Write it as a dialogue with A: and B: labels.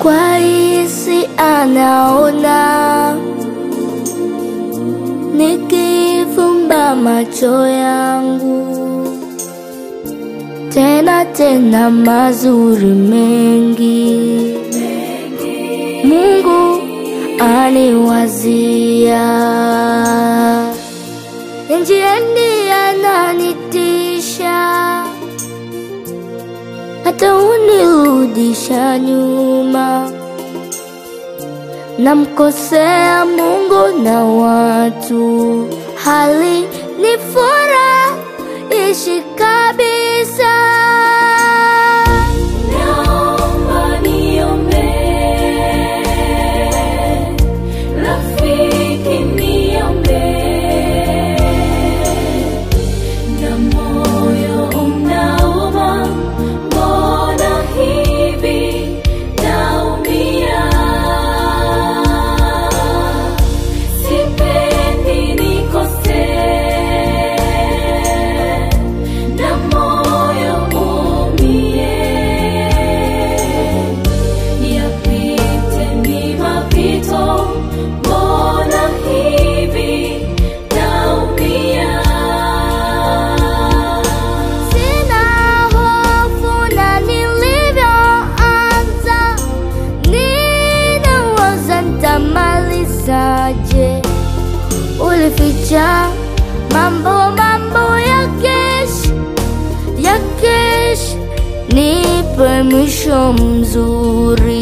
A: kwa hisi anaona, nikifumba macho yangu tena tena mazuri mengi Mungu aniwazia njiani ananitisha hata unirudisha nyuma namkosea Mungu na watu hali ni furahishi kabisa
B: Naomba niombe, rafiki niombe, na moyo unauma, mbona hivi naumia? Sipendi nikose, na moyo umie. Yapite ni mapito, mbona hivi naumia?
A: Sina hofu na nilivyoanza, ninawaza nitamalizaje. Ulificha mambo mambo ya kesho ya kesho, nipe mwisho mzuri.